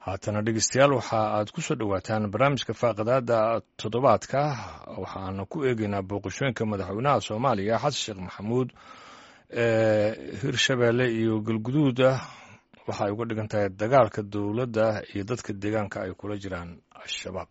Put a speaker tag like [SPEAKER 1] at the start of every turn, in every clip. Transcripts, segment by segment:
[SPEAKER 1] haatana dhegeystayaal waxa aad ku soo dhowaataan barnaamijka faaqadaada toddobaadka waxaana ku eegeynaa booqashooyinka madaxweynaha soomaaliya xasan sheekh maxamuud ee hirshabeelle iyo galguduuda waxa ay uga dhigan tahay dagaalka dowladda iyo dadka deegaanka ay kula jiraan al-shabaab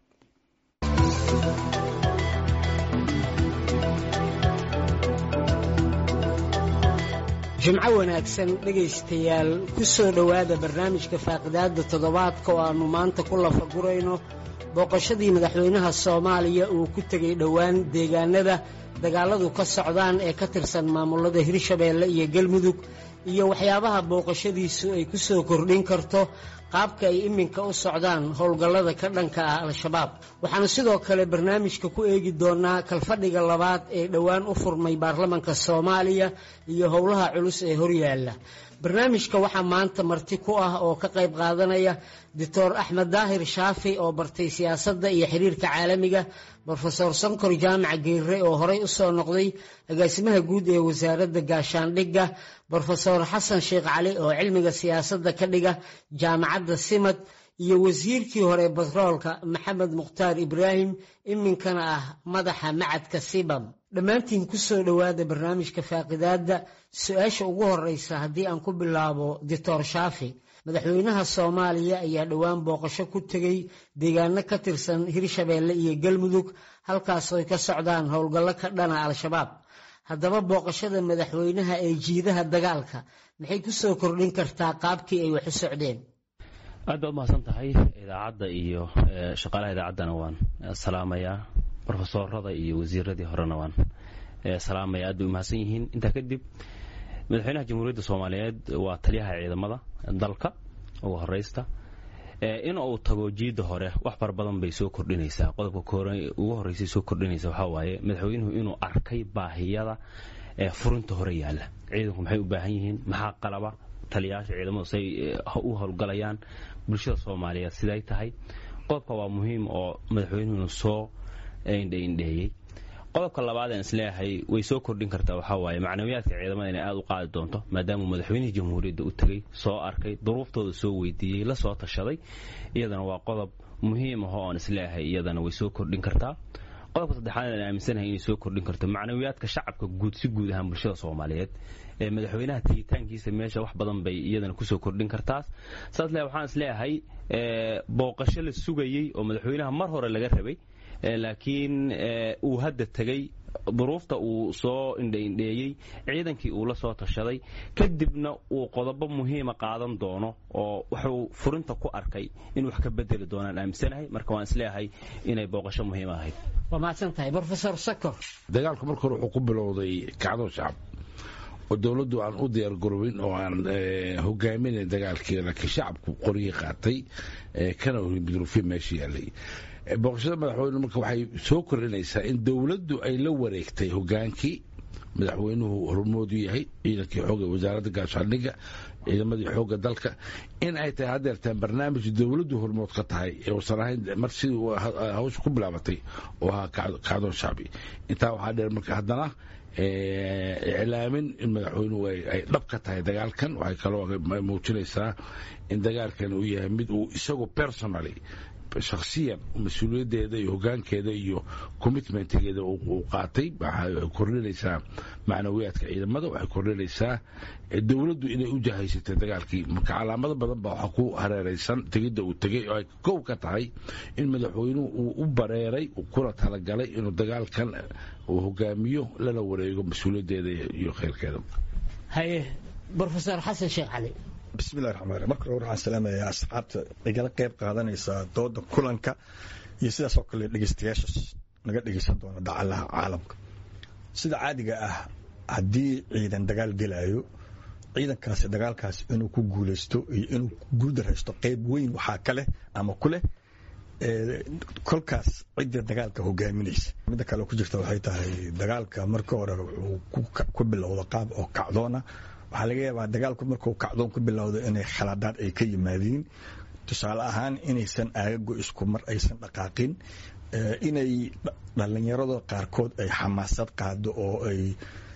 [SPEAKER 2] jimco wanaagsan dhegaystayaal ku soo dhowaada barnaamijka faaqidaadda toddobaadka oo aannu maanta ku lafagurayno booqashadii madaxweynaha soomaaliya uu ku tegey dhowaan deegaanada dagaalladu ka socdaan ee ka tirsan maamulada hirshabeelle iyo galmudug iyo waxyaabaha booqashadiisu ay ku soo kordhin karto qaabka ay iminka u socdaan howlgallada ka dhanka ah al-shabaab waxaanu sidoo kale barnaamijka ku eegi doonaa kalfadhiga labaad ee dhowaan u furmay baarlamanka soomaaliya iyo howlaha culus ee horyaalla barnaamijka waxaa maanta marti ku ah oo ka qayb qaadanaya doctor axmed daahir shaafi oo bartay siyaasadda iyo xiriirka caalamiga brofesor sankor jaamac geere oo horey u soo noqday agaasimaha guud ee wasaaradda gaashaandhigga brofesor xasan sheekh cali oo cilmiga siyaasadda ka dhiga jaamacadda simad iyo wasiirkii hore batroolka maxamed mukhtaar ibraahim iminkana ah madaxa macadka sibam dhammaantiin ku soo dhowaada barnaamijka faaqidaadda su-aasha ugu horeysa haddii aan ku bilaabo doctor shaafi madaxweynaha soomaaliya ayaa dhowaan booqasho ku tegey deegaano ka tirsan hirshabeelle iyo galmudug halkaasoo ay ka socdaan howlgallo ka dhana al-shabaab haddaba booqashada madaxweynaha ee jiidaha dagaalka maxay ku soo kordhin kartaa qaabkii ay wax u socdeen
[SPEAKER 3] aad baad umahadsan tahay idaacadda iyo shaqaalaha idaacaddana waan salaamayaa brofesorada iyo wasiiradii horena waan salaamaya aad bay umahadsan yihiin intaa kadib madaxweynaha jamhuuriyadda soomaaliyeed waa taliyaha ciidamada dalka ugu horeysta in uu tago jiidda hore wax fara badan bay soo kordhinaysaa qodobka ugu horreysay soo kordhinaysa waxaa waaye madaxweynuhu inuu arkay baahiyada furinta hore yaalla ciidanku maxay u baahan yihiin maxaa qalaba taliyayaasha ciidamadu say u howlgalayaan bulshada soomaaliyeed siday tahay qodobka waa muhiim oo madaxweynuhu inuu soo indhaindheeyey qodobka labaad aan isleeyahay way soo kordhin kartaa waxaa waaye macnawiyaadka ciidamada inay aada u qaadi doonto maadaamuu madaxweynihii jamhuuriyadda u tegey soo arkay duruuftooda soo weydiiyey la soo tashaday iyadana waa qodob muhiim ahoo aan isleeyahay iyadana way soo kordhin kartaa qodobka saddexaad aan aaminsanahay inay soo kordhin karto macnawiyaadka shacabka guud si guud ahaan bulshada soomaaliyeed ee madaxweynaha tegitaankiisa meesha wax badan bay iyadana kusoo kordhin kartaa saas le waxaan isleeyahay booqasho la sugayey oo madaxweynaha mar hore laga rabay laakiin uu hadda tegey duruufta uu soo indhaindheeyey ciidankii uu la soo tashaday kadibna uu qodobo muhiima qaadan doono oo wuxuu furinta ku arkay in wax ka bedeli doonaan aaminsanahay marka waan isleeyahay inay booqasho muhiim ahayd
[SPEAKER 2] waa mahadsan tahay brofesor sakor
[SPEAKER 4] dagaalku marka hore wuxuu ku bilowday kacdo shacab oo dowladdu aan u diyaargarowin oo aan hogaaminayn dagaalkii laakiin shacabku qoryihii qaatay kana duruufyo meesha yaalay booqashada madaxweyne marka waxay soo kordhinaysaa in dowladdu ay la wareegtay hogaankii madaxweynuhu hormoodu yahay ciidankii xooga wasaaradda gaashaandhigga ciidamadii xoogga dalka in ay tahay hadeertaan barnaamij dowladdu hormood ka tahay uusan ahayn mar sidii hawsha ku bilaabatay oo ahaa kacdoon shacbi intaa waxaa dheer marka haddana iclaamin in madaxweynuhu ay dhab ka tahay dagaalkan waxay kaloo muujinaysaa in dagaalkan uu yahay mid uu isagu personally shakhsiyan mas-uuliyaddeeda iyo hogaankeeda iyo commitmentgeeda uu qaatay waxay kordhinaysaa macnawiyaadka ciidamada waxay kordhinaysaa dowladdu inay u jahaysatay dagaalkii marka calaamado badan baa waxaa ku hareeraysan tegidda uu tegey oo ay kow ka tahay in madaxweynuhu uu u bareeray kuna talagalay inuu dagaalkan uu hogaamiyo lana wareego mas-uuliyaddeeda iyo kheyrkeeda
[SPEAKER 2] haye brofesor xasan sheekh cali
[SPEAKER 5] bismillahi raxmaan raxiim marka hore waxaan salaamayaa asxaabta igala qayb qaadanaysa dooda kulanka iyo sidaas oo kale dhegeystayaashaas naga dhegeysan doona dacalaha caalamka sida caadiga ah haddii ciidan dagaal gelaayo ciidankaasi dagaalkaasi inuu ku guulaysto iyo inuu guuldaraysto qayb weyn waxaa ka leh ama ku leh kolkaas cidda dagaalka hogaaminaysa midda kale ku jirta waxay tahay dagaalka marka hore wuxuu ku bilowda qaab oo kacdoona waxaa laga yaabaa dagaalku markuu kacdoon ku bilowdo inay khaladaad ay ka yimaadiin tusaale ahaan inaysan aagago isku mar aysan dhaqaaqin inay dhallinyarada qaarkood ay xamaasad qaado oo ay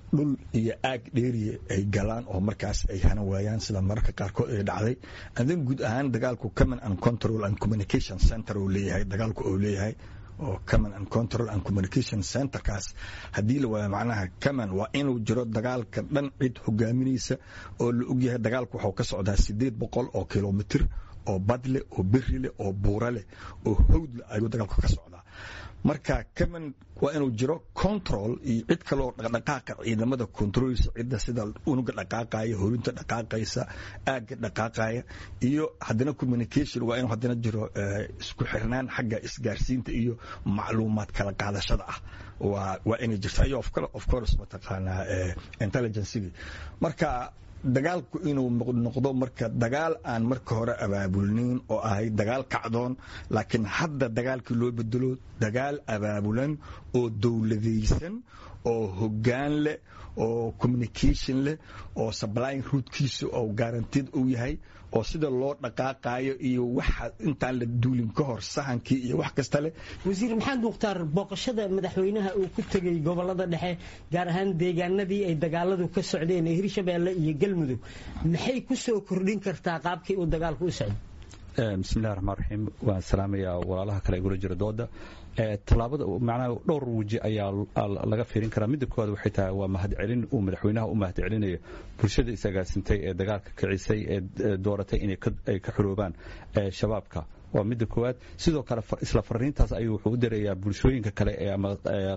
[SPEAKER 5] dhul iyo aag dheeriya ay galaan oo markaas ay hana waayaan sida mararka qaarkood ay dhacday adan guud ahaan dagaalku common and control and communication center uu leeyahay dagaalku uu leeyahay oo common and control and communication centerkaas haddii la waayo macnaha common waa inuu jiro dagaalka dhan cid hogaaminaysa oo la ogyahay dagaalku waxuu ka socdaa sideed boqol oo kilomitir oo badleh oo beri leh oo buura leh oo hawdleh ayuu dagaalku ka socdaa marka common waa inuu jiro control iyo cid kaloo dhaqdhaqaaqa ciidamada controlsa cidda sida unuga dhaqaaqaya horinta dhaqaaqaysa aagga dhaqaaqaya iyo haddana communication waa inuu haddana jiro isku xirnaan xagga isgaarsiinta iyo macluumaad kala qaadashada ah waa waa inay jirto iyo of course mataqaanaa intelligencegii marka dagaalku inuu noqdo marka dagaal aan marka hore abaabulnayn oo ahay dagaal kacdoon laakiin hadda dagaalkii loo bedelo dagaal abaabulan oo dowladaysan oo hoggaan leh oo communication leh oo sublyin ruudkiisa oo guarantid uu yahay oo sida loo dhaqaaqayo iyo waxa intaan la duulin ka hor sahankii iyo wax kasta leh
[SPEAKER 2] wasiir maxamed mukhtaar booqashada madaxweynaha uu ku tegey gobolada dhexe gaar ahaan deegaanadii ay dagaaladu ka socdeen ee hirshabeelle iyo galmudug maxay ku soo kordhin kartaa qaabkii uu dagaalku u socday
[SPEAKER 6] bismillahi raxmaan raxiim waan salaamayaa walaalaha kale igula jira dooda tallaabada macnaha dhowr weji ayaa laga fiirin karaa midda koowaad waxay tahay waa mahadcelin uu madaxweynaha u mahadcelinayo bulshada isagaasintay ee dagaalka kicisay ee dooratay inay ka xoroobaan shabaabka waa midda koowaad sidoo kale isla fariintaas ayuu wuxuu u dirayaa bulshooyinka kale ama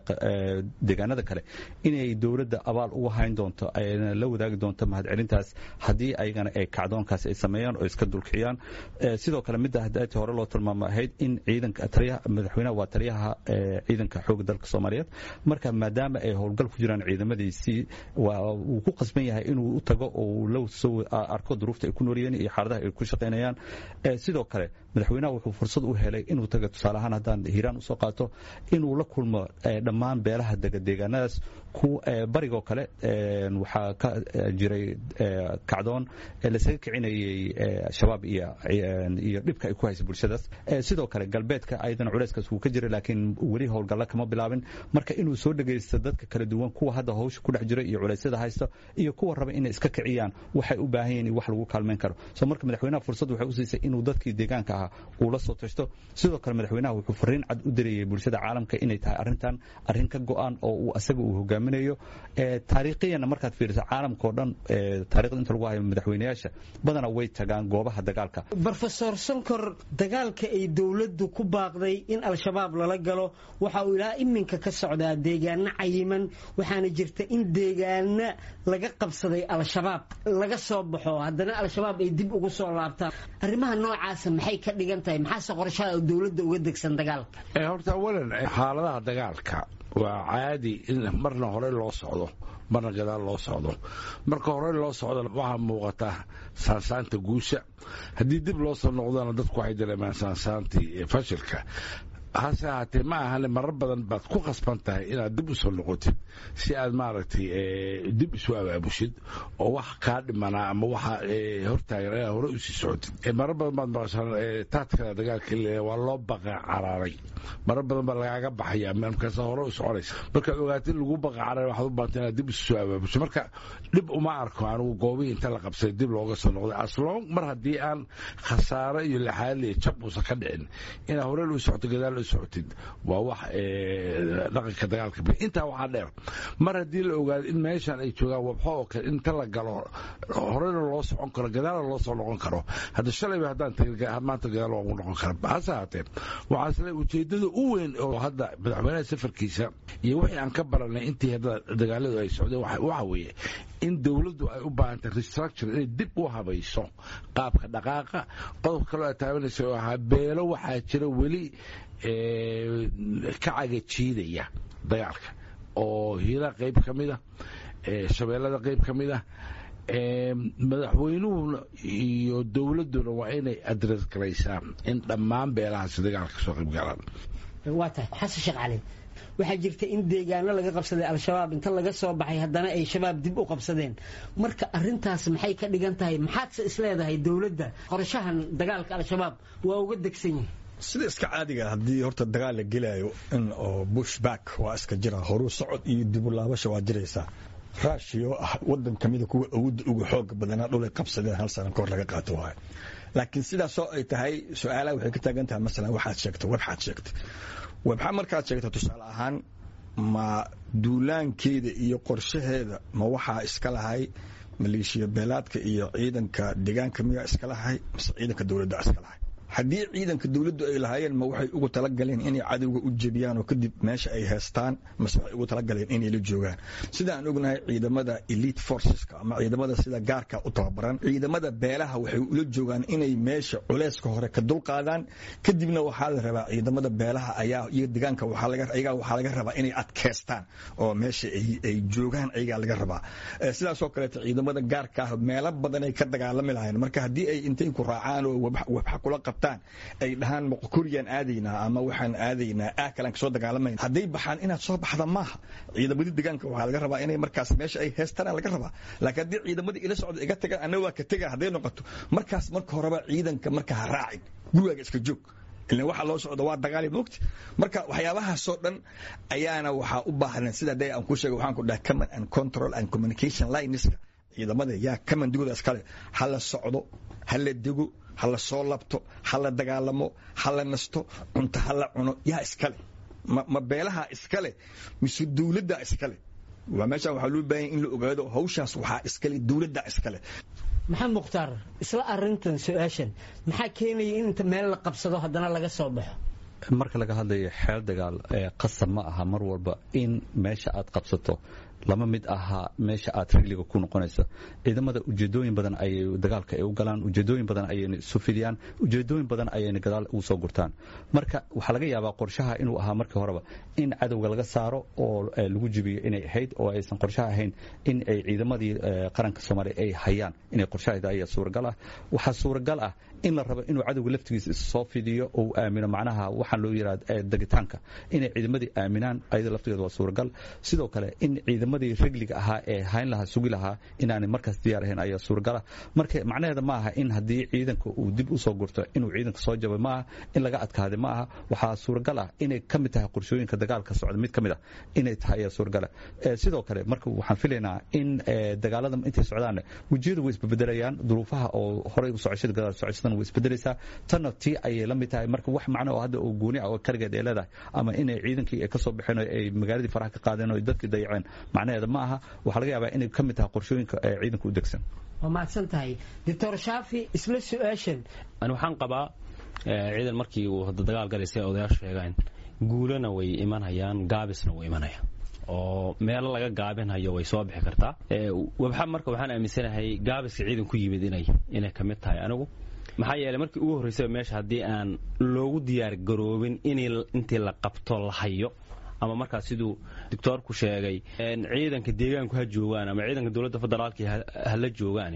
[SPEAKER 6] deegaanada kale inay dowladda abaal uga hayn doonto ayna la wadaagi doonto mahadcelintaas haddii ayagana ay kacdoonkaas ay sameeyaan oo iska dulkiciyaan sidoo kale midda hadaati hore loo tilmaamo ahayd in ciidanka madaxweynaha waa taliyaha ciidanka xooga dalka soomaaliyeed marka maadaama ay howlgal ku jiraan ciidamadiisii wuu ku qasban yahay inuu u tago oo la soo arko duruufta ay ku noolyihiin iyo xaaladaha ay ku shaqaynayaan sidoo kale madaxweynaha wuxuu fursad u helay inuu taga tusaale ahaan haddaan hiiraan usoo qaato inuu la kulmo dhammaan beelaha dega deegaanadaas barigoo kale waxaa ka jiray kacdoon lasaga kicinayay shabaab iyo dhibka ay ku haysa bulshadaas sidoo kale galbeedka ayadana culeyskaas wuu ka jiray laakiin weli howlgalla kama bilaabin marka inuu soo dhegaysto dadka kala duwan kuwa hadda hawsha ku dhex jira iyo culeysyada haysta iyo kuwa raba inay iska kiciyaan waxay u baahan yihiin wax lagu kaalmeyn karo so marka madaxweynaha fursad waxay u siisay inuu dadkii deegaanka ahaa uu la soo tashto sidoo kale madaxweynaha wuxuu fariin cad u dirayay bulshada caalamka inay tahay arrintan arrin ka go-an oo uu asaga uu hogaaminayo taariikhiyanna markaad fiiriso caalamkao dhan taarikhda inta lagu hayo madaxweynayaasha badana way tagaan goobaha dagaalka
[SPEAKER 2] brofesor sonkor dagaalka ay dowladdu ku baaqday in al-shabaab lala galo waxa uu ilaa iminka ka socdaa deegaano cayiman waxaana jirta in deegaano laga qabsaday al-shabaab laga soo baxo haddana al-shabaab ay dib ugu soo laabtaan arrimaha noocaasa maxay ka dhigan tahay maxaase qorshaha dowladda uga degsan dagaalka
[SPEAKER 4] horta awalan xaaladaha dagaalka waa caadi in marna hore loo socdo marna gadaal loo socdo marka hore loo socdo waxaa muuqata saansaanta guusha haddii dib loo soo noqdona dadku waxay dareemaan saansaantii fashilka hase ahaatee ma ahane marar badan baad ku khasban tahay inaad dib u soo noqotid si aad maaragtay dib isu abaabushid oo wax kaa dhimanaa ama waxa hortaagan inaad hore usii socotid marar badan baad maqashaan taadkada dagaalka waa loo baqa caraaray marar badan baa lagaaga baxaya markaas hore u soconaysa markaad ogaatid lagu baqa caraaray waxaad u baanta inaad dib isu soo abaabusho marka dhib uma arko anigu goobihii inta la qabsaday dib looga soo noqday aslong mar haddii aan khasaaro iyo laxaadli iyo jab uusan ka dhicin inaad hore loo socoto gadaal socotid waa wax dhaqanka dagaalka intaa waxaa dheer mar haddii la ogaado in meeshan ay joogaan wabxo oo kale inta la galo horena loo socon karo gadaalna loo soo noqon karo hadda shalayba haddaan maanta gadaal loogu noqon kara hase ahaatee waxaasle ujeedada u weyn oo hadda madaxweynaha safarkiisa iyo wixii aan ka baranay intii hadda dagaaladu ay socdeen waxa weeye in dowladdu ay u baahantay restructure inay dib u habayso qaabka dhaqaaqa qodob kaloo ay taabanaysa oo ahaa beelo waxaa jira weli ka cagajiidaya dagaalka oo hiila qayb ka mida shabeellada qayb ka mida madaxweynuhuna iyo dowladduna waa inay adres garaysaa in dhammaan beelahaasi dagaalka kasoo qayb galaan
[SPEAKER 2] waa tahay xasan sheekh cali waxaa jirta in deegaano laga qabsaday al-shabaab inta laga soo baxay haddana ay shabaab dib u qabsadeen marka arintaas maxay ka dhigan tahay maxaadse isleedahay dowladda qorshahan dagaalka al-shabaab waa uga degsan yahay
[SPEAKER 5] sida iska caadiga haddii horta dagaal la gelaayo in oo bush back waa iska jira horuu socod iyo dibulaabasha waa jiraysaa rushia oo ah wadan kamida kuwa awoodda uga xooga badanaa dhulay qabsadeen hal sana kahor laga qaato waayo laakiin sidaasoo ay tahay su-aalaha waxay ka taagan tahay masalan waxaad sheegtay webxaad sheegtay webxa markaad sheegta tusaale ahaan ma duulaankeeda iyo qorshaheeda ma waxaa iska lahay maleeshiya beelaadka iyo ciidanka deegaanka miyaa iska lahay mise ciidanka dowladda iska lahay haddii ciidanka dowladdu ay lahaayeen ma waxay ugu talagaleen inay cadowga u jebiyaan oo kadib meesha ay haystaan mase waxay ugu talagaleen inay la joogaan sida aan ognahay ciidamada elite forceska ama ciidamada sida gaarka u tababaran ciidamada beelaha waxay ula joogaan inay meesha culeyska hore ka dulqaadaan kadibna waxaa la rabaa ciidamada beelaha ayaa iyo deegaanka ayagaa waxaa laga rabaa inay adkeystaan oo meesha ay joogaan ayagaa laga rabaa sidaasoo kaleeto ciidamada gaarka ah meelo badan ay ka dagaalami lahayn marka haddii ay intay ku raacaan oo wabxa kula qabtaan ay dhahaan kuriyaan aadaynaa ama waxaan aadaynaa aakalaan kasoo dagaalamayn hadday baxaan inaad soo baxda maaha ciidamadii deegaanka waxaa laga rabaa inay markaas meesha ay heestaan laga rabaa laakiin haddii ciidamadii ila socda iga tagaan anna waa ka tega hadday noqoto markaas marka horeba ciidanka marka ha raacin gurigaaga iska joog ilan waxa loo socda waa dagaali moogta marka waxyaabahaasoo dhan ayaana waxaa u baahnan sida day aan ku sheegay waxaan ku dhahay command and control and communication lineska ciidamada yaa kamandigooda iskale ha la socdo ha la dego ha la soo labto ha la dagaalamo ha la nasto cunto ha la cuno yaa iskale ma beelaha iskale mise dowladda iskale waa meesha waxaa loo baahanya in la ogaado hawshaas waxaa iskale dowladda iskale
[SPEAKER 2] maxamed mukhtaar isla arintan su-aashan maxaa keenaya in inta meel la qabsado haddana laga soo baxo
[SPEAKER 6] marka laga hadlayo xeel dagaal qasab ma aha mar walba in meesha aad qabsato lama mid ahaa meesha aad rigliga ku noqonaysa ciidamada ujeedooyin badan ayay dagaalka ay u galaan ujeedooyin badan ayayna isu fidiyaan ujeedooyin badan ayayna gadaal ugu soo gurtaan marka waxaa laga yaabaa qorshaha inuu ahaa markii horeba in cadowga laga saaro oo lagu jibiyo inay ahayd oo aysan qorshaha ahayn in ay ciidamadii qaranka soomaaliya ay hayaan inay qorshaheeda ayaa suuragal ah waxaa suuragal ah in la rabo inuu cadowga laftigiisa issoo fidiyo oo u aamino macnaha waxaan loo yidhahda degitaanka inay ciidamadii aaminaan ayada laftigeeda waa suuragal sidoo kale in ciidamadii regliga ahaa ee hayn lahaa sugi lahaa inaanay markaas diyaar ahayn ayaa suuragala marka macnaheeda ma aha in haddii ciidanka uu dib u soo gurto inuu ciidanka soo jabay ma aha in laga adkaaday ma aha waxaa suuragal ah inay ka mid tahay qorshooyinka dagaalka socda mid ka mid ah inay tahay ayaa suuragala sidoo kale marka waxaan filaynaa in dagaalada intay socdaan wejiyadu way isbebedelayaan duruufaha oo horey u socashada gadaal socoshadan way isbedelaysaa tanna tii ayay la mid tahay marka wax macno oo hadda oo gooni ah oo kaligeed ay leedahay ama inay ciidankii ay ka soo baxeen oo ay magaaladii faraha ka qaadeen oo dadkii dayaceen macnaheeda ma aha waxaa laga yaabaa inay ka mid tahay qorshooyinka ee ciidanka u degsan
[SPEAKER 2] waa mahadsan tahay doctor shaafi isla su-aashan
[SPEAKER 3] ani waxaan qabaa ciidan markii uu hadda dagaal galaysa odayaashu sheegaan guulana way imanayaan gaabisna wuu imanaya oo meelo laga gaabinhayo way soo bixi kartaa wabxa marka waxaan aaminsanahay gaabiska ciidan ku yimid inay inay ka mid tahay anigu maxaa yeeley markii ugu horraysaba meesha haddii aan loogu diyaar garoobin in intii la qabto la hayo ama markaas siduu doctoorku sheegay ciidanka deegaanku ha joogaan ama ciidanka dowladda federaalka hala joogaan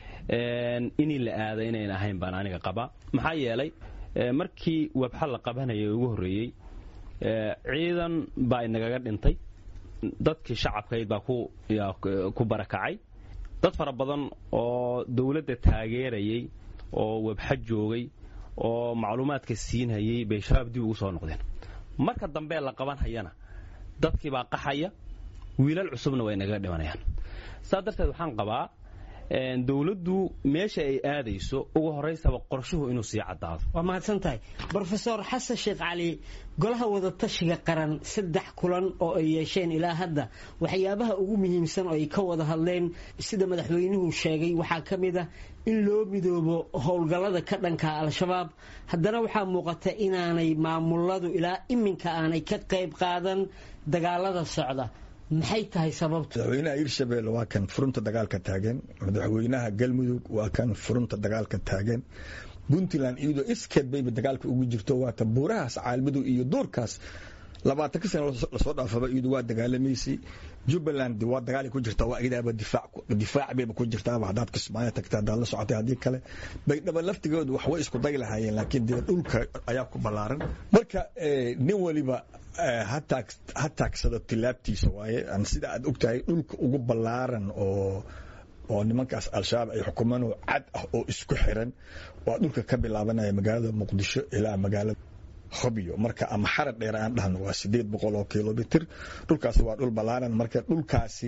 [SPEAKER 3] inii la aada inayn ahayn baan aniga qabaa maxaa yeelay markii wabxa la qabanayay ugu horreeyey ciidan baa inagaga dhintay dadkii shacabkayd baa ku barakacay dad fara badan oo dowladda taageerayay oo wabxa joogay oo macluumaadka siinhayay bay shabaab dib ugu soo noqdeen marka dambee la qaban hayana dadkii baa qaxaya wiilal cusubna way nagaga dhimanayaan saa darteed waxaan qabaa dowladdu meesha ay aadayso ugu horaysaba qorshuhu inuu sii caddaado
[SPEAKER 2] waa mahadsan tahay brofesor xasan sheekh cali golaha wadatashiga qaran saddex kulan oo ay yeesheen ilaa hadda waxyaabaha ugu muhiimsan oo ay ka wada hadleen sida madaxweynuhu sheegay waxaa ka mid ah in loo midoobo howlgallada ka dhanka al-shabaab haddana waxaa muuqata inaanay maamuladu ilaa iminka aanay ka qayb qaadan dagaalada socda maxay tahay sababtu
[SPEAKER 5] madaxweynaha hirshabelle waa kan furunta dagaalka taagan madaxweynaha galmudug waa kan furunta dagaalka taagan puntland iyadoo iskeed bayba dagaalka ugu jirto waata buurahaas caalmadow iyo duurkaas labaatan ka sana lasoo dhaafaba iyadu waa dagaalamaysay jubbaland waa dagaali ku jirta waa iyadaaba difaac bayba ku jirtaaba haddaad kismaayo tagta haddaad la socotay haddii kale baydhaba laftigoodu wax way isku day lahaayeen laakiin dee dhulka ayaa ku ballaaran marka nin waliba ha taagsado tilaabtiisa waaye sida aad ogtahay dhulka ugu ballaaran oo oo nimankaas al-shabaab ay xukumaan oo cad ah oo isku xiran waa dhulka ka bilaabanaya magaalada muqdisho ilaa magaalada hobyo marka ama xarad dheer aan dhahno waa sideed boqol oo kilomitr dhulkaasi waa dhul ballaaran marka dhulkaasi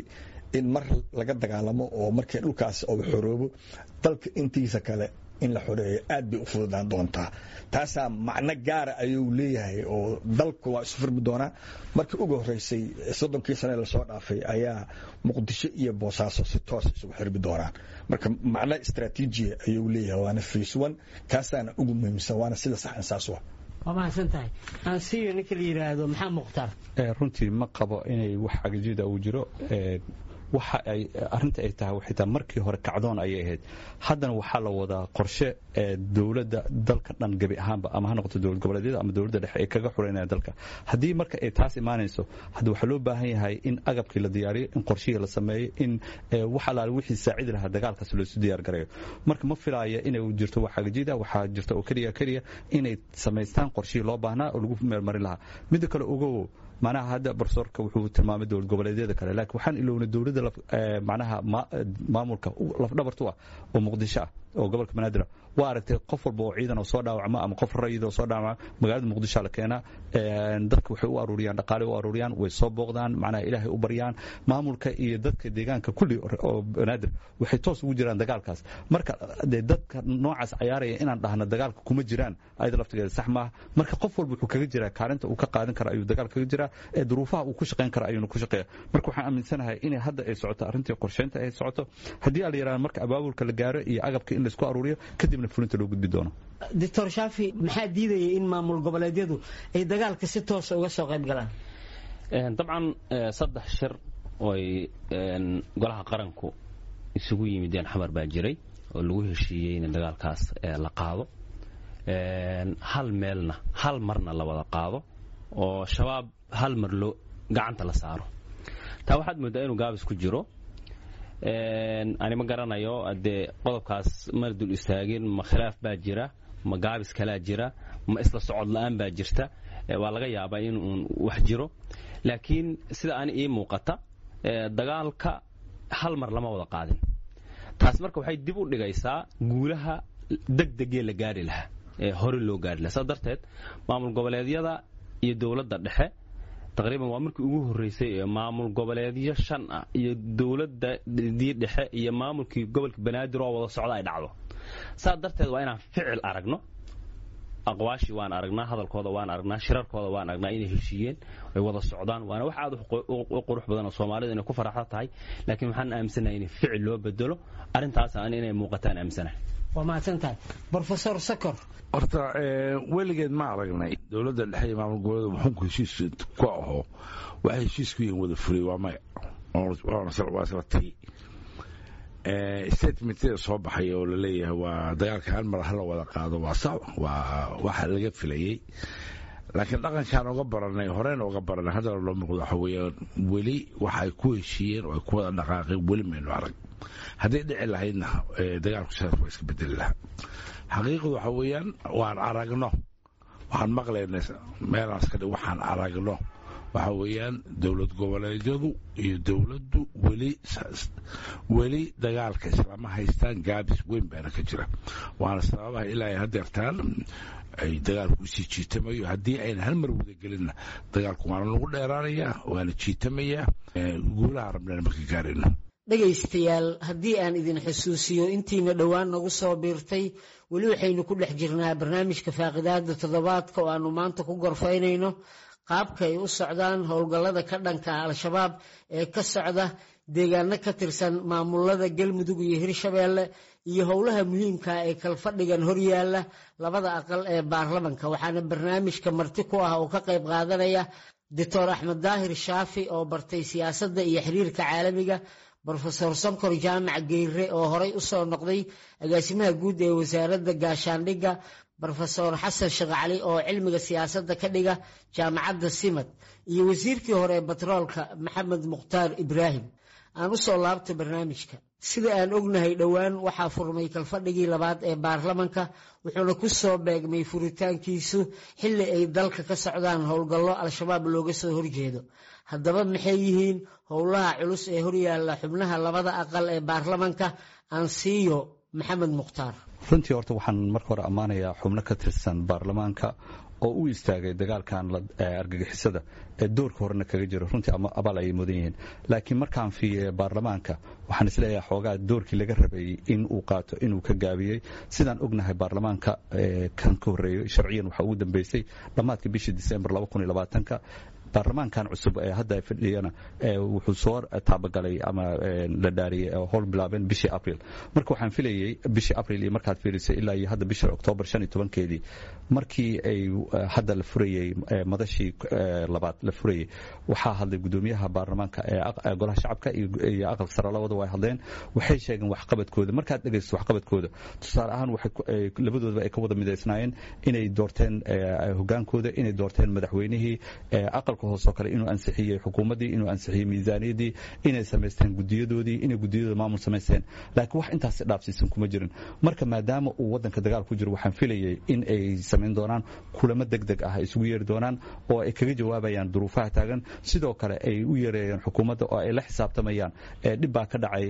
[SPEAKER 5] in mar laga dagaalamo oo markii dhulkaas uu xoroobo dalka intiisa kale in la xoreeyo aad bay u fududaan doontaa taasaa macno gaara ayuu leeyahay oo dalku waa isu furmi doonaa markii ugu horeysay soddonkii sane lasoo dhaafay ayaa muqdisho iyo boosaaso si toos isugu xirmi doonaan marka macno istraatiijiya ayuu leeyahay waana face one kaasaana ugu muhiimsan waana sida saxan saas wa
[SPEAKER 2] waa mahadsan tahay aansiyo ninka la yidhaahdo maxaa mukhtaar
[SPEAKER 6] runtii ma qabo inay wax cagajida uu jiro waxa ay arinta ay tahay waxay tahay markii hore kacdoon ayay ahayd haddana waxaa la wadaa qorshe ee dowladda dalka dhan gebi ahaanba ama ha noqoto dowlad goboleedyada ama dowladda dhexe ay kaga xureynaya dalka haddii marka ay taas imaanayso hadda waxaa loo baahan yahay in agabkii la diyaariyo in qorshihii la sameeyo in wax alaale wixii saacidi lahaa dagaalkaas loosu diyaar garayo marka ma filaya inay jirto wax agajida waxaa jirta oo keliya keliya inay samaystaan qorshihii loo baahnaa oo lagu meelmarin lahaa midda kale ogow manaha hadda barsoorka wuxuu tilmaamay dowlad goboleedyada kale laakiin waxaan ilownay dowladda manaha maamulka lafdhabartu ah oo muqdisho ah oo gobolka banaadir waa aragtay qof walba oo ciidan oo soo dhaawacma ama qof rayid oo soo dhaawacma magaalada muqdisho la keenaa dadka waxay u aruuriyaan dhaqaale u aruuriyaan way soo booqdaan macnaha ilaahay u baryaan maamulka iyo dadka deegaanka kulli oo banaadir waxay toos ugu jiraan dagaalkaas marka dee dadka noocaas cayaaraya inaan dhahno dagaalka kuma jiraan ayada laftigeeda sax maaha marka qof walba wuxuu kaga jiraa kaalinta uu ka qaadan kara ayuu dagaal kaga jiraa ee duruufaha uu ku shaqayn kara ayuuna ku shaqeeya marka waxaan aaminsanahay inay hadda ay socoto arrintii qorsheynta ay socoto haddii ala yidhahdo marka abaabulka la gaaro iyo agabka in laisku aruuriyo kadibna fulinta loo gudbi doono
[SPEAKER 2] doctor shaafi maxaa diidaya in maamul goboleedyadu ay dagaalka si toosa uga soo qayb galaan
[SPEAKER 3] dabcan saddex shir ooy golaha qaranku isugu yimideen xamar baa jiray oo lagu heshiiyey in dagaalkaas la qaado hal meelna hal marna la wada qaado oo shabaab hal mar loo gacanta la saaro taa waxaad mooddaa inuu gaabis ku jiro ani ma garanayo dee qodobkaas mana dul istaagin ma khilaaf baa jira ma gaabis kalaa jira ma isla socod la'aan baa jirta waa laga yaabaa in uun wax jiro laakiin sida ani ii muuqata dagaalka hal mar lama wada qaadin taas marka waxay dib u dhigaysaa guulaha degdegee la gaari lahaa ee hore loo gaari lahaa saas darteed maamul goboleedyada iyo dowladda dhexe taqriiban waa markii ugu horreysay ee maamul goboleedyo shan ah iyo dowladadii dhexe iyo maamulkii gobolka banaadir oo wada socda ay dhacdo saas darteed waa inaan ficil aragno aqwaashii waan aragnaa hadalkooda waan aragnaa shirarkooda waan aragnaa inay heshiiyeen ay wada socdaan waana wax aad u qurux badan oo soomaalidu inay ku faraxsan tahay laakiin waxaan aaminsanahay in ficil loo bedelo arrintaas aan inay muuqataan aaminsanahay
[SPEAKER 2] waa mahadsan tahay brofesor sakor
[SPEAKER 4] horta weligeed ma aragnay dowladda dhexe iyo maamul goboleeda xunku heshiis ku aho waxay heshiis ku yihiin wada fulay waa maya waa isla tagi statementada soo baxay oo laleeyahay waa dagaalka hal mar hala wada qaado waa sax waa waxa laga filayey laakiin dhaqankaan oga baranay horeyna oga baranay haddana loo muuqdo waxa weeyaan weli waxa ay ku heshiiyeen oo ay ku wada dhaqaaqeen weli maynu arag hadday dhici lahaydna dagaalku sidaas waa iska bedeli lahaa xaqiiqadu waxa weeyaan waan aragno waxaan maqlaynay meelaas ka dhig waxaan aragno waxa weeyaan dowlad goboleedyadu iyo dowladdu weli weli dagaalka islama haystaan gaabis weyn baana ka jira waana sababaha ilaa ay hadeertaan ay dagaalku usii jiitamayo haddii ayna hal mar wadagelinna dagaalku waana nagu dheeraanayaa waana jiitamayaa guulaha rabnana marka gaarayno
[SPEAKER 2] dhegaystayaal haddii aan idin xusuusiyo intiina dhowaan nagu soo biirtay weli waxaynu ku dhex jirnaa barnaamijka faaqidaada toddobaadka oo aanu maanta ku gorfaynayno qaabka ay u socdaan howlgallada ka dhanka al-shabaab ee ka socda deegaano ka tirsan maamulada galmudug iyo hirshabeelle iyo howlaha muhiimka ee kalfadhigan horyaalla labada aqal ee baarlamanka waxaana barnaamijka marti ku ah oo ka qayb qaadanaya doctor axmed daahir shaafi oo bartay siyaasadda iyo xiriirka caalamiga brofesor sankor jaamac geyre oo horey u soo noqday agaasimaha guud ee wasaaradda gaashaandhigga brofesor xasan sheekh cali oo cilmiga siyaasadda ka dhiga jaamacadda simad iyo wasiirkii hore ee batroolka maxamed mukhtaar ibraahim aan u soo laabta barnaamijka sida aan ognahay dhowaan waxaa furmay kalfadhigii labaad ee baarlamanka wuxuuna ku soo beegmay furitaankiisu xilli ay dalka ka socdaan howlgallo al-shabaab looga soo horjeedo haddaba maxay yihiin howlaha culus ee horyaalla xubnaha labada aqal ee baarlamanka aan siiyo maxamed mukhtaar
[SPEAKER 6] runtii horta waxaan marka hore ammaanayaa xubno ka tirsan baarlamaanka oo u istaagay dagaalkan argagixisada ee doorka horena kaga jiro runtii abaal ayay mudan yihiin laakiin markaan fiiye baarlamaanka waxaan isleeyahay xoogaa doorkii laga rabayey in uu qaato inuu ka gaabiyey sidaan ognahay baarlamaanka kan ka horreeyey sharciyan waxaa ugu dambeysay dhammaadka bishii disembar ka baarlamaankan cusub ee hadda fadhiyana wuxuu soo taabagalay ama la dhaariyey howl bilaabeen bishii april marka waxaan filayey bishii april iyo markaad fiirisay ilaa iyo hadda bisha oktoobar shan iyo tobankeedii markii ay hadda la furayey madashii labaad la furayey waxaa hadlay gudoomiyaha baarlamaanka ee golaha shacabka iyo aqalka sare labada way hadleen waxay sheegeen waxqabadkooda markaad dhegaysto waxqabadkooda tusaale ahaan labadoodaba ay ka wada midaysnaayeen inay doorteen hogaankooda inay doorteen madaxweynihii aqalka hoosoo kale inuu ansixiyey xukuumaddii inuu ansixiyey miisaaniyaddii inay samaysteen gudiyadoodii inay gudiyadooda maamul samaysteen laakiin wax intaas dhaafsiisan kuma jirin marka maadaama uu waddanka dagaal ku jiro waxaan filayay in ay samayn doonaan kulamo deg deg ah ay isugu yeeri doonaan oo ay kaga jawaabayaan duruufaha taagan sidoo kale ay u yeereeyeen xukuumadda oo ay la xisaabtamayaan dhib baa ka dhacay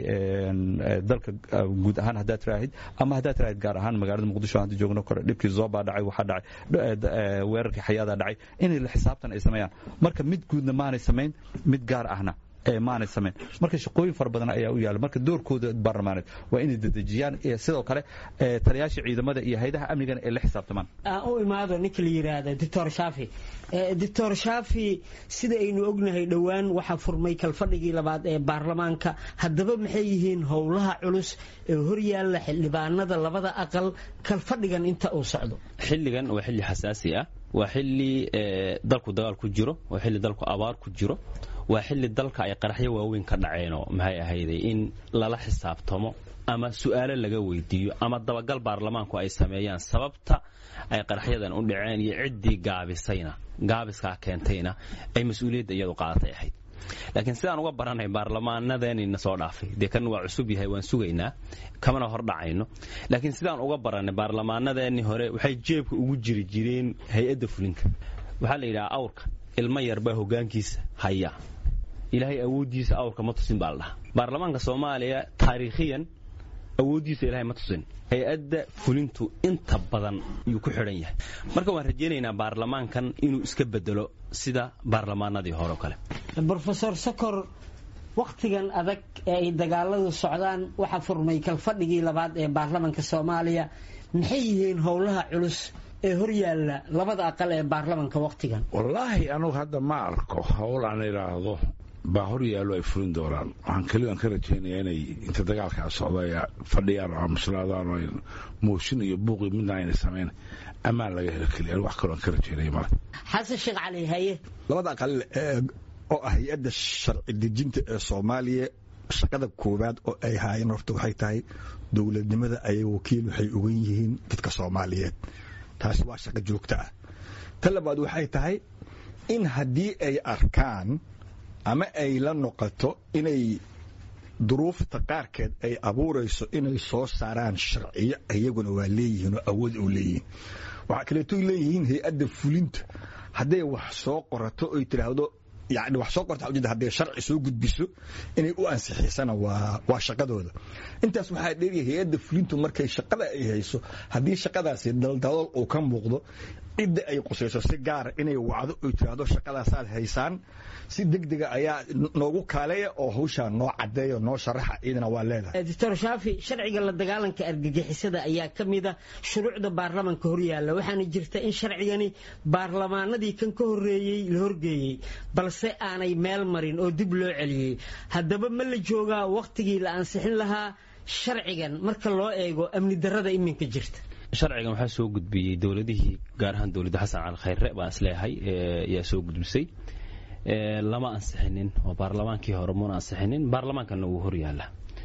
[SPEAKER 6] dalka guud ahaan haddaad tiraahid ama haddaad tiraahid gaar ahaan magaalada muqdisho hadda joogno kore dhibkii zoobaa dhacay waxaa dhacay weerarkii xayaadaa dhacay inay la xisaabtan ay sameeyaan marka mid guudna maanay samayn mid gaar ahna maanay samayn marka shaqooyin fara badan ayaa u yaala marka doorkooda baarlamaaneed waa inay dedejiyaan sidoo kale taliyaasha ciidamada iyo haydaha amnigana ay la xisaabtamaan
[SPEAKER 2] aan u imaado ninka la yidhaahda doctor shaafi doctor shaafi sida aynu ognahay dhowaan waxaa furmay kalfadhigii labaad ee baarlamaanka haddaba maxay yihiin howlaha culus ee horyaalla xildhibaanada labada aqal kalfadhigan inta uu socdo
[SPEAKER 3] xilligan waa xilli xasaasi ah waa xilli dalku dagaal ku jiro waa xilli dalku abaar ku jiro waa xilli dalka ay qaraxyo waaweyn ka dhaceenoo maxay ahayday in lala xisaabtamo ama su'aalo laga weydiiyo ama dabagal baarlamaanku ay sameeyaan sababta ay qaraxyadan u dhaceen iyo ciddii gaabisayna gaabiskaa keentayna ay mas-uuliyadda iyadu qaadatay ahayd laakiin sidaan uga baranay baarlamaanadeenina soo dhaafay dee kan waa cusub yahay waan sugaynaa kamana hor dhacayno laakiin sidaan uga baranay baarlamaanadeennii hore waxay jeebka ugu jiri jireen hay-adda fulinka waxaa la yidhaha awrka ilmo yarbaa hogaankiisa haya ilaahay awooddiisa awrka ma tusin baa la dhahaa baarlamaanka soomaaliya taariikhiyan awooddiisa ilahay ma tusin hay-adda fulintu inta badan yuu ku xidhan yahay marka waan rajaynaynaa baarlamaankan inuu iska bedelo sida baarlamaanadii hore o kale
[SPEAKER 2] rofesor sokor wakhtigan adag ee ay dagaaladu socdaan waxaa furmay kalfadhigii labaad ee baarlamanka soomaaliya maxay yihiin howlaha culus ee horyaalla labada aqal ee baarlamanka wakhtigan
[SPEAKER 4] wallaahi anugu hadda ma arko howl aan idhaahdo baa hor yaallo ay fulin doonaan waxaan keligaan ka rajaynayaa inay inta dagaalkaa socda ay fadhiyaan oo aamuslaadaan oo mooshin iyo buuqi midna ayna samayn ammaan laga helo keliya wax kaloo aan ka rajaynaya male
[SPEAKER 2] xasan sheekh cali haye
[SPEAKER 5] labada aqal oo ah hay-adda sharci dejinta ee soomaaliya shaqada koowaad oo ay haayeen horta waxay tahay dowladnimada ayay wakiil waxay ogan yihiin dadka soomaaliyeed taasi waa shaqo joogto ah ta labaad waxay tahay in haddii ay arkaan ama ay la noqoto inay duruufta qaarkeed ay abuurayso inay soo saaraan sharciyo iyaguna waa leeyihiin oo awood oo leeyihiin waxaa kaleeto leeyihiin hay-adda fulinta hadday wax soo qorato oy tidhaahdo yani wax soo qorta ujeeda hadday sharci soo gudbiso inay u ansixisana waa waa shaqadooda intaas waxaa dheeriya hay-adda fulintu markay shaqada ay hayso haddii shaqadaasi daldalool uu ka muuqdo cidda ay qusayso si gaara inay wacdo oy tiraahdo shaqadaasaad haysaan si degdega ayaa noogu kaaleeya oo hawshaa noo cadeeya noo sharaxa iyadana waa leedahay
[SPEAKER 2] doctor shaafi sharciga la dagaalanka argagixisada ayaa ka mida shuruucda baarlamanka horyaalla waxaana jirta in sharcigani baarlamaanadii kan ka horreeyey la horgeeyey balse aanay meel marin oo dib loo celiyey haddaba ma la joogaa wakhtigii la ansixin lahaa sharcigan marka loo eego amni darrada iminka jirta
[SPEAKER 3] sharcigan waxaa soo gudbiyey dowladihii gaar ahaan dowladda xasan cali khayre baan isleeyahay ayaa soo gudbisay lama ansixinin oo baarlamaankii hore muna ansixinin baarlamaankanna wuu horyaala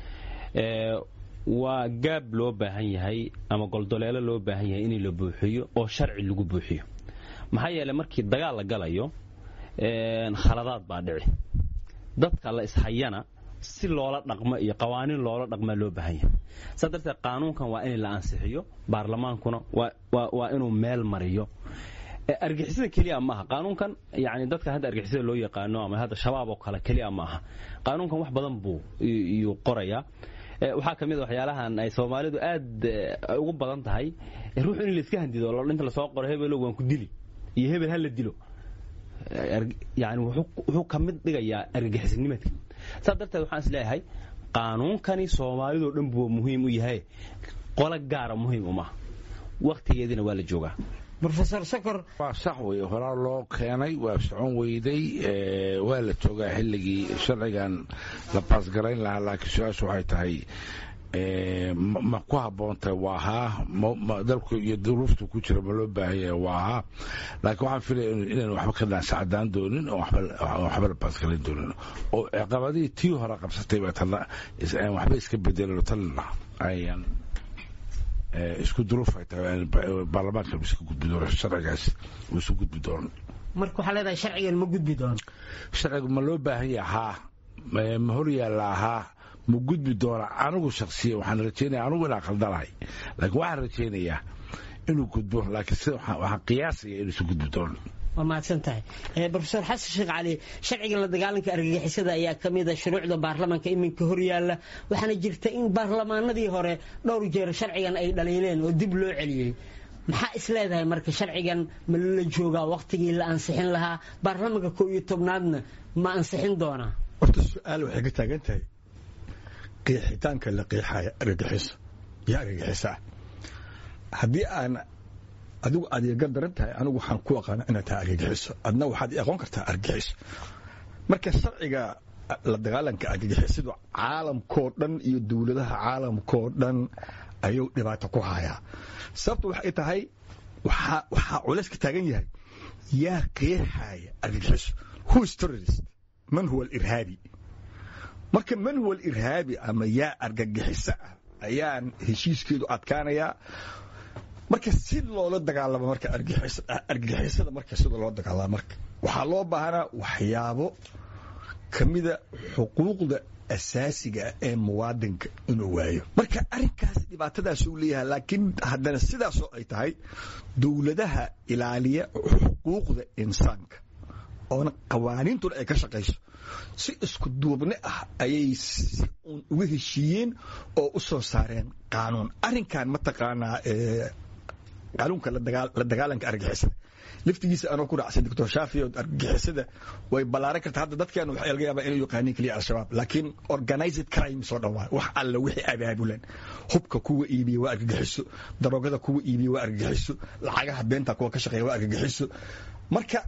[SPEAKER 3] waa gaab loo baahan yahay ama goldoleelo loo baahan yahay in la buuxiyo oo sharci lagu buuxiyo maxaa yeeley markii dagaal la galayo khaladaad baa dhici dadka la ishayana si loola dhaqmo iyo qawaaniin loola dhaqmaa loo baahan yahay saa darteed qaanuunkan waa in la ansixiyo baarlamaankuna waa inuu meel mariyo argixisada keliya maaha qaanuunkan yani dadka hadda argixisada loo yaqaano ama hadda shabaab oo kale keliya maaha qaanuunkan wax badan buu iyuu qorayaa waxaa ka mid a waxyaalahan ay soomaalidu aad ugu badan tahay ruux in layska handido inta lasoo qoro hebelo waan ku dili iyo hebel ha la dilo yani wuxuu ka mid dhigayaa argagixisnimadka saas darteed waxaan is leeyahay qaanuunkani soomaalidoo dhan buu muhiim u yahay qolo gaara muhiim uma waktigeediina waa la joogaa
[SPEAKER 2] rofesor sokor
[SPEAKER 4] waa sax wey horaa loo keenay waa socon weyday waa la joogaa xilligii sharcigan la baasgarayn lahaa laakiin su-aashu waxay tahay ma ku haboontahay waa haa dalku iyo duruuftu ku jira ma loo baahanya waa haa laakiin waxaan filaya inaan waxba ka dansacadaan doonin oo waxba la baasgarayn doonin oo ciqabadihii tii hore qabsatay baa tana waxba iska bedelano tanna ayaan isku duruuf ay tahay baarlamaanka iska gudbi doono sharcigaas uu isu gudbi doono
[SPEAKER 2] marka waxaa leedahay sharcigan ma gudbi doono
[SPEAKER 4] sharcigu ma loo baahan yaha haa ma hor yaallaa haa ma gudbi doona anigu shaksiya waxaan rajeynaya anigu inaan khaldanahay laakiin waxaan rajeynayaa inuu gudbo laakiin sida waxaan qiyaasaya inuu isu gudbi doono
[SPEAKER 2] waa mahadsan tahay rofesor xasan sheekh cali sharciga la dagaalanka argagixisada ayaa ka mid a shuruucda baarlamaanka iminka hor yaalla waxaana jirta in baarlamaanadii hore dhowr jeer sharcigan ay dhaliileen oo dib loo celiyey maxaa is leedahay marka sharcigan ma la joogaa wakhtigii la ansixin lahaa baarlamaanka koo iyo tobnaadna ma ansixin doonaa
[SPEAKER 5] horta su-aal waxay ka taagan tahay qiixitaanka la qiixaya argagixiso iyo argagixisa ah haddii aan adigu aad iga daran tahay anigu waxaan ku aqaana inaad tahay argagixiso adna waxaad i aqoon kartaa argagixiso marka sharciga la dagaalanka argagixisadu caalamkoo dhan iyo dowladaha caalamkoo dhan ayuu dhibaato ku hayaa sababtu waxay tahay waxaa culays ka taagan yahay yaa qeexaya argagixiso who is terrorist man huwa alirhaabi marka man huwa alirhaabi ama yaa argagixiso ah ayaan heshiiskeedu adkaanayaa marka si loola dagaalamo marka argagixisada marka sida loo dagaalamo marka waxaa loo baahanaa waxyaabo ka mida xuquuqda asaasiga ah ee muwaadinka inuu waayo marka arrinkaas dhibaatadaasuu leeyahay laakiin haddana sidaasoo ay tahay dowladaha ilaaliya xuquuqda insaanka oona qawaaniintuna ay ka shaqayso si isku duubni ah ayay si uun uga heshiiyeen oo u soo saareen qaanuun arrinkan mataqaanaa qaanuunka la dagaalanka argagixisada laftigiisa anoo ku raacsan doctor shaafi oo argagixisada way ballaaran kartaa hadda dadkeenu waxaa laga yaabaa inay yaqaaniin keliya al-shabaab laakiin organized crime soo dhan waay wax alla wixii abaabulan hubka kuwa iibiya waa argagixiso daroogada kuwa iibiya waa argagixiso lacagaha beenta kuwa ka shaqeeya waa argagixiso marka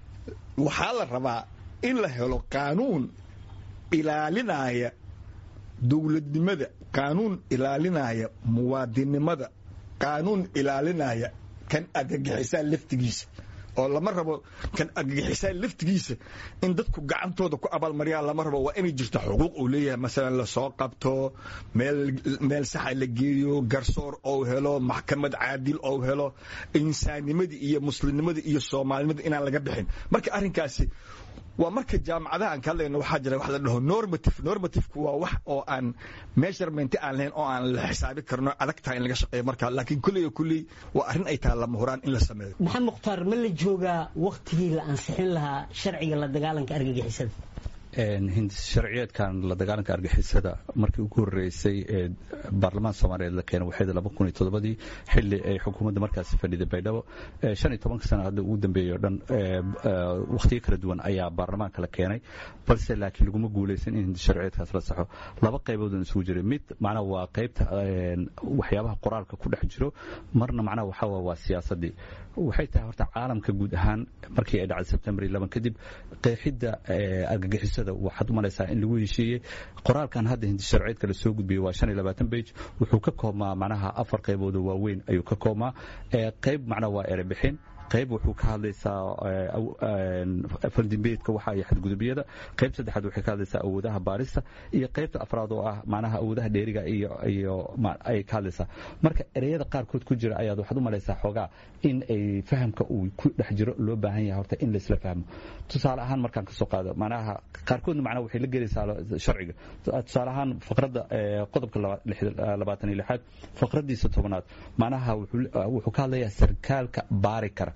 [SPEAKER 5] waxaa la rabaa in la helo qaanuun ilaalinaya dowladnimada qaanuun ilaalinaya muwaadinnimada qaanuun ilaalinaya kan argagixisaa laftigiisa oo lama rabo kan argagixisaa laftigiisa in dadku gacantooda ku abaalmariyaan lama rabo waa inay jirta xuquuq uu leeyahay masalan lasoo qabto meel meel saxa la geeyo garsoor ou helo maxkamad caadil ou helo insaannimadii iyo muslimnimadii iyo soomaalinimada inaan laga bixin marka arrinkaasi waa marka jaamacadaha aan ka hadlayno waxaa jira wax la dhaho normative normativku waa wax oo aan measurement aan lahayn oo aan la xisaabi karno adag tahay in laga shaqeeyo marka laakiin kulley kulley waa arrin ay tahay lama huraan in la sameeyo
[SPEAKER 2] maxamed mukhtaar ma la joogaa wakhtigii la ansixin lahaa sharciga la dagaalanka argagixisada
[SPEAKER 6] sharciyeedkan la dagaalanka argixisada markii ugu horeysay ee baarlamaanka soomaaliyeed la keenay waxay laba kun iyo toddobadii xilli ay xukuumadda markaasi fadhiday baydhabo shan iyo tobanka sana hadda ugu dambeeyey o dhan wakhtiyo kala duwan ayaa baarlamaanka la keenay balse laakiin laguma guuleysan in sharciyeedkaas la saxo laba qaybood isugu jiray mid macnaha waa qaybta waxyaabaha qoraalka ku dhex jiro marna macnaha waxaa waa siyaasadii waxay tahay horta caalamka guud ahaan markii ay dhacday sebtembar iyo laban kadib qeexidda argagixisada waxaad u malaysaa in lagu heshiiyey qoraalkan hadda hindi sharciyeedka la soo gudbiyey waa shan iyo labaatan bage wuxuu ka koobmaa macnaha afar qaybood oo waaweyn ayuu ka koobmaa qayb macnaha waa erebixin qayb wuxuu ka hadlaysaa faldimbeedka waxa iyo xadgudubiyada qayb saddexaad waxay ka hadlaysaa awoodaha baarista iyo qaybta afraad oo ah macnaha awoodaha dheeriga iyo iyo ay ka hadlaysaa marka ereyada qaarkood ku jira ayaad waxaad u malaysaa xoogaa in ay fahamka uu ku dhex jiro loo baahan yahay horta in laisla fahmo tusaale ahaan markaan kasoo qaado macnaha qaarkoodna macnaha waxay la gelaysaa sharciga tusaale ahaan faqradda qodobka labaatan iyo lixaad faqraddiisa tobanaad macnaha wuxuu ka hadlayaa sarkaalka baari kara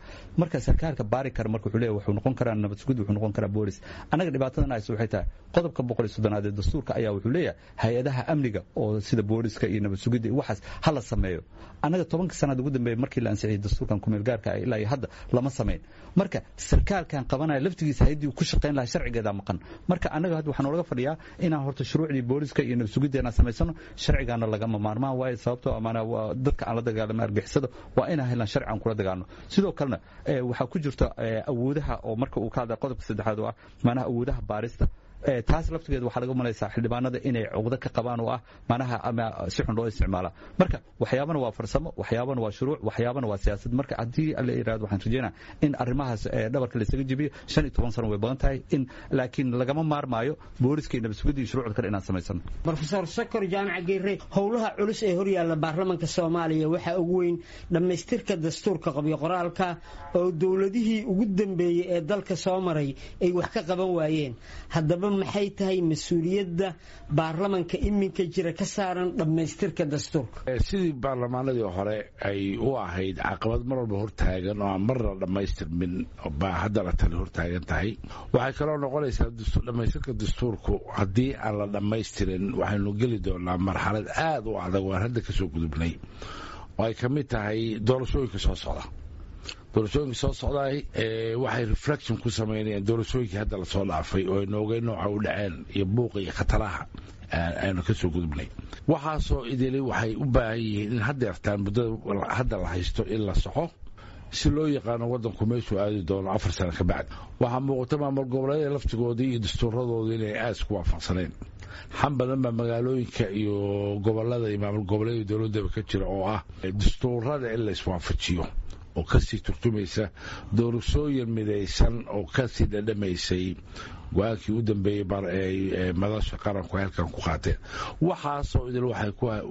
[SPEAKER 6] marka sarkaalka baari kara marka wuxuu leeyahay wuxuu noqon karaa nabad sugid wuxuu noqon karaa boolis annaga dhibaatadan ayso waxay tahay qodobka boqol iyo soddonaad ee dastuurka ayaa wuxuu leeyahay hay-adaha amniga oo sida booliska iyo nabad sugidda iyo waxaas ha la sameeyo annaga tobanka sanaad ugu dambeeyay markii la ansixiyay dastuurkan kumeel gaarka ah ilaa iyo hadda lama samayn marka sarkaalkan qabanaya laftigiisa hayaddii ku shaqayn lahaa sharcigeeda maqan marka annaga hadda waxaa noolaga fadhiyaa inaan horta shuruucdii booliska iyo nabad sugidda inaan samaysano sharcigaana lagama maarmaan waayo sababtoo amaana waa dadka aan la dagaalama argixisada waa inaan helaan sharci aan kula dagaalno sidoo kalena waxaa ku jirta awoodaha oo marka uu ka hadlaya qodobka saddexaad oo ah maanaha awoodaha baarista taas laftigeeda waxaa laga malaysaa xildhibaanada inay cuqdo ka qabaan oo ah manaha ama si xun loo isticmaala marka waxyaabana waa farsamo waxyaabana waa shuruuc waxyaabana waa siyaasad marka haddii la yirahdo waxaan rajeynaa in arrimahaas dhabarka laysaga jebiyo shan iyo toban sano way badan tahay in laakiin lagama maarmaayo booliska iyo nabadsugadda iyo shuruucda kale inaan samaysano
[SPEAKER 2] rofeor sokor jaamac geere howlaha culus ee horyaalla baarlamanka soomaaliya waxaa ugu weyn dhammaystirka dastuurka qabyo qoraalka oo dowladihii ugu dambeeyey ee dalka soo maray ay wax ka qaban waayeen haddaba maxay tahay mas-uuliyadda baarlamanka iminka jira ka saaran dhammaystirka dastuurka
[SPEAKER 4] sidii baarlamaanadii hore ay u ahayd caqabad mar walba hortaagan oo aan marna dhammaystirmin baa haddana tani hortaagan tahay waxay kaloo noqonaysaa dhammaystirka dastuurku haddii aan la dhammaystirin waxaynu geli doonaa marxalad aad u adag waan hadda kasoo gudubnay oo ay ka mid tahay doorashooyinka soo socda doorashooyinka soo socdaay waxay reflection ku samaynayaan doorashooyinkii hadda lasoo dhaafay oo aynu ogey nooca u dhaceen iyo buuqa iyo khataraha aynu ka soo gudubnay waxaasoo idili waxay u baahan yihiin in haddeertaan muddada hadda la haysto in la soxo si loo yaqaano waddanku meeshuu aadi doono afar sano ka bacdi waxaa muuqata maamul goboleedyada laftigoodii iyo dastuuradooda inay aad isku waafaqsaneen xan badan baa magaalooyinka iyo gobolada iyo maamul goboleedyada dowladdaba ka jira oo ah dastuurada in la iswaafajiyo oo kasii turtumaysa doorashooyin midaysan oo kasii dhadhamaysay go-aankii u dambeeyey madasha qaranku halkan ku qaateen waxaasoo idil waxay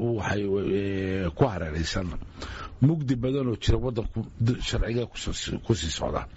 [SPEAKER 4] ku hareeraysan mugdi badan oo jira wadanku sharciga kusii socda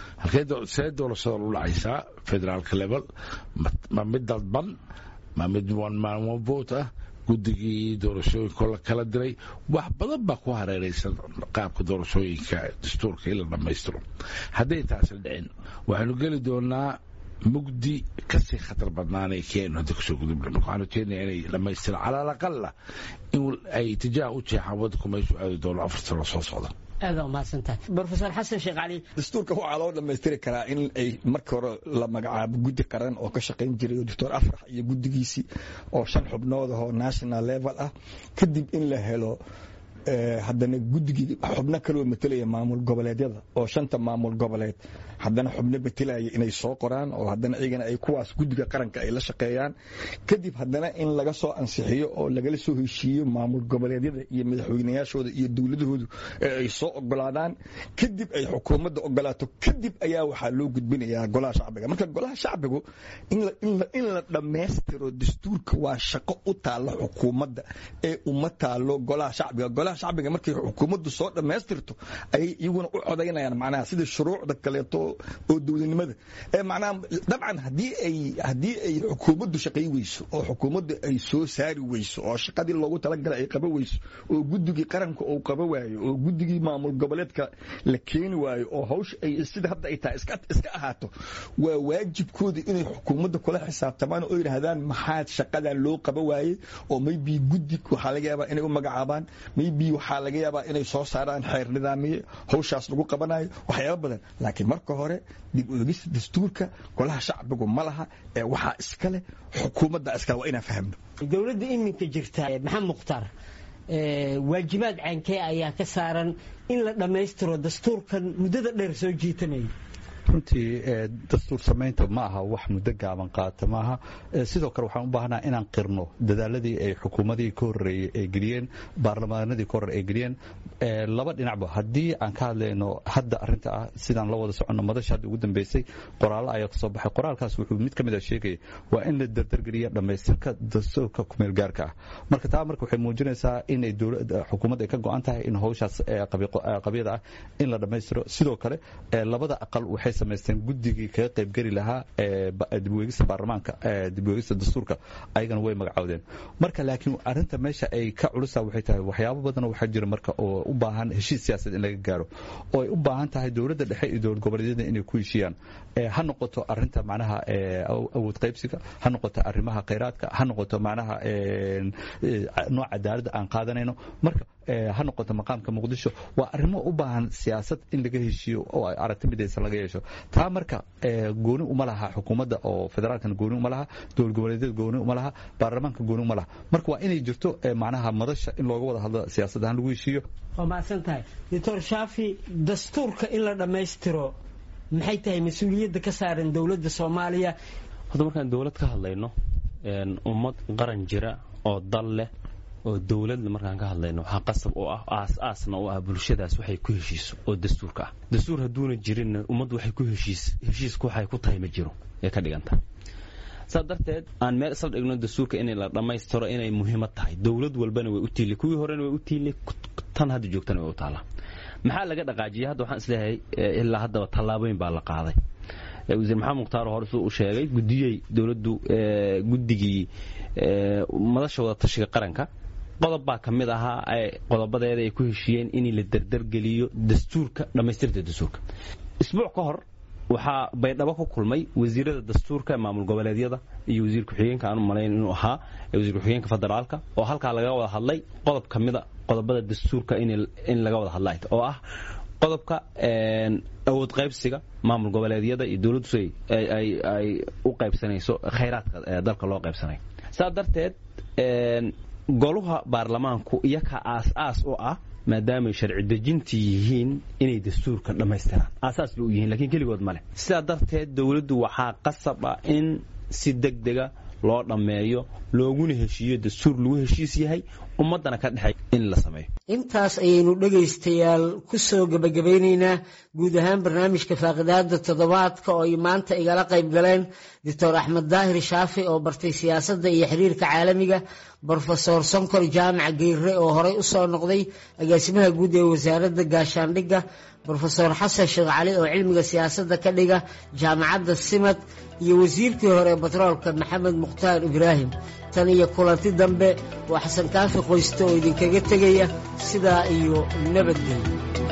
[SPEAKER 4] see doorashada u dhacaysaa federaalka level ma mid dadban ma mid one vote ah guddigii doorashooyinka la kala diray wax badan baa ku hareeraysan qaabka doorashooyinka dastuurka in la dhammaystiro hadday taasi dhicin waxaynu geli doonaa mugdi kasii khatar badnaanay keenu hadda kasoo gudubna marka waxaan rajeynayaa inay dhammaystiraan cala alaqala in ay tijaah u jeexaan waddanku meeshuu aadi doono afar sano soo socda
[SPEAKER 2] aada umahadsantahay rofeor xasan sheekh cali
[SPEAKER 5] dastuurka waxaa loo dhammaystiri karaa in ay markii hore la magacaabo guddi qaran oo ka shaqayn jiray doctor afrax iyo guddigiisii oo shan xubnood ahoo national level ah kadib in la helo haddana guddigii xubno kaloo matelaya maamul goboleedyada oo shanta maamul goboleed haddana xubno matelaya inay soo qoraan oo haddana iyagana ay kuwaas guddiga qaranka ay la shaqeeyaan kadib haddana in laga soo ansixiyo oo lagala soo heshiiyo maamul goboleedyada iyo madaxweynayaashooda iyo dowladahoodu ee ay soo ogolaadaan kadib ay xukuumadda ogolaato kadib ayaa waxaa loo gudbinayaa golaha shacbiga marka golaha shacbigu in la dhammaystiro dastuurka waa shaqo u taalla xukuumadda ee uma taalo golaha shacbiga golaha shacbiga markay xukuumaddu soo dhammaystirto ayay iyaguna u codaynayaan macnaha sida shuruucda kaleeto oo dowladnimada ee macnaha dabcan haddii ay haddii ay xukuumaddu shaqay weyso oo xukuumaddu ay soo saari weyso oo shaqadii loogu talagalay ay qaba weyso oo guddigii qaranka uu qaba waayo oo guddigii maamul goboleedka la keeni waayo oo hawsha ay sida hadda ay tahay iska iska ahaato waa waajibkooda inay xukuumadda kula xisaabtamaan oo yidhaahdaan maxaa shaqadan loo qaba waayey oo maybe guddi waxaa laga yaabaa inay u magacaabaan maybe waxaa laga yaabaa inay soo saaraan xeer nidaamiye hawshaas lagu qabanayo waxyaaba badan laakiin marka hore dib u egista dastuurka golaha shacbigu ma laha ee waxaa iska leh xukuumadda iskale waa inaan fahmno
[SPEAKER 2] dowladda iminka jirta maxamed mukhtaar waajibaad caankee ayaa ka saaran in la dhammaystiro dastuurkan muddada dheer soo jiitamaya
[SPEAKER 6] runtii dastuur samaynta ma aha wax muddo gaaban qaata maaha sidoo kale waxaan u baahnaa inaan qirno dadaaladii ay xukuumadii ka horreeyey ay geliyeen baarlamaanadii ka horre ay geliyeen laba dhinacba haddii aan ka hadlayno hadda arrinta ah sidaan la wada soconno madasha hadda ugu dambeysay qoraallo ayaa kasoo baxay qoraalkaas wuxuu mid ka mid a sheegaya waa in la dardargeliya dhammaystirka dastuurka kumeel gaarka ah marka taa marka waxay muujinaysaa inay dowladda xukuumadda ay ka go-an tahay in hawshaas qabyada ah in la dhammaystiro sidoo kale labada aqal waxay samaysteen guddigii kaga qaybgeli lahaa dibweegista baarlamaanka dibweegista dastuurka ayagana way magacowdeen marka laakiin arinta meesha ay ka culusa waxay tahay waxyaabo badan waxaa jira marka oo u baahan heshiis siyaasadeed in laga gaaro oo ay u baahan tahay dowladda dhexe iyo dowlad goboleedyada inay ku heshiiyaan ha noqoto arinta macnaha awood qaybsiga ha noqoto arrimaha khayraadka ha noqoto macnaha nooc cadaaladda aan qaadanayno marka ha noqoto maqaamka muqdisho waa arrimo u baahan siyaasad in laga heshiiyo oo aragti midaysan laga yeesho taa marka gooni uma laha xukuumadda oo federaalkan gooni uma laha dowlad goboleedyada gooni uma laha baarlamaanka gooni uma laha marka waa inay jirto macnaha madasha in looga wada hadlo siyaasad ahaan lagu heshiiyo
[SPEAKER 2] waa mahadsan tahay doctor shaafi dastuurka in la dhammaystiro maxay tahay mas-uuliyadda ka saaran dowladda soomaaliya
[SPEAKER 3] hadda markaan dowlad ka hadlayno ummad qaran jira oo dal leh oo dowladna markaan ka hadlayno waxaa qasab oo ah aas-aasna u ah bulshadaas waxay ku heshiiso oo dastuurka ah dastuur hadduuna jirinna ummaddu waxay ku heshiis heshiisku waxay ku tahay ma jiro ee ka dhiganta saa darteed aan meel isla dhigno dastuurka in la dhammaystiro inay muhiimad tahay dowlad walbana way u tiili kuwii horena way u tiili tan hadda joogtana way u taallaa maxaa laga dhaqaajiyay hadda waxaan isleeyahay ilaa haddaba tallaabooyin baa la qaaday wasiir maxamed mukhtaar hore suu u sheegay gudiyey dowladdu guddigii madasha wada tashiga qaranka qodob baa ka mid ahaa qodobadeeda ay ku heshiiyeen in la derdergeliyo dastuurka dhammaystirta dastuurka isbuuc ka hor waxaa baydhabo ku kulmay wasiirada dastuurka maamul goboleedyada iyo wasiir ku-xigeenka aan u malayn inuu ahaa wasiir ku-xigeenka federaalka oo halkaa laga wada hadlay qodob ka mida qodobada dastuurka in laga wada hadla oo ah qodobka awood qaybsiga maamul goboleedyada iyo dowladdu ay u qaybsanayso khayraadka dalka loo qaybsanayo saa darteed goluha baarlamaanku iyaka aas-aas u ah maadaamay sharci dejintii yihiin inay dastuurka dhammaystiraan aasaas bay u yihiin lakiin keligood ma leh sidaa darteed dowladdu waxaa qasab ah in si deg dega loo dhammeeyo looguna heshiiyo dastuur lagu heshiis yahay ummaddana ka dhexay in la sameeyo
[SPEAKER 2] intaas ayaynu dhegaystayaal ku soo gebagabaynaynaa guud ahaan barnaamijka faaqidaada toddobaadka oo ay maanta igala qayb galeen doctor axmed daahir shaafi oo bartay siyaasadda iyo xiriirka caalamiga brofesor sonkor jaamac geyre oo horey u soo noqday agaasimaha guud ee wasaaradda gaashaandhigga brofesor xasan sheekh cali oo cilmiga siyaasadda ka dhiga jaamacadda simad iyo wasiirkii hore batroolka maxamed mukhtaar ibraahim tan iyo kulanti dambe waa xasan kaafi qoyste oo idinkaga tegaya sidaa iyo nabadgelyo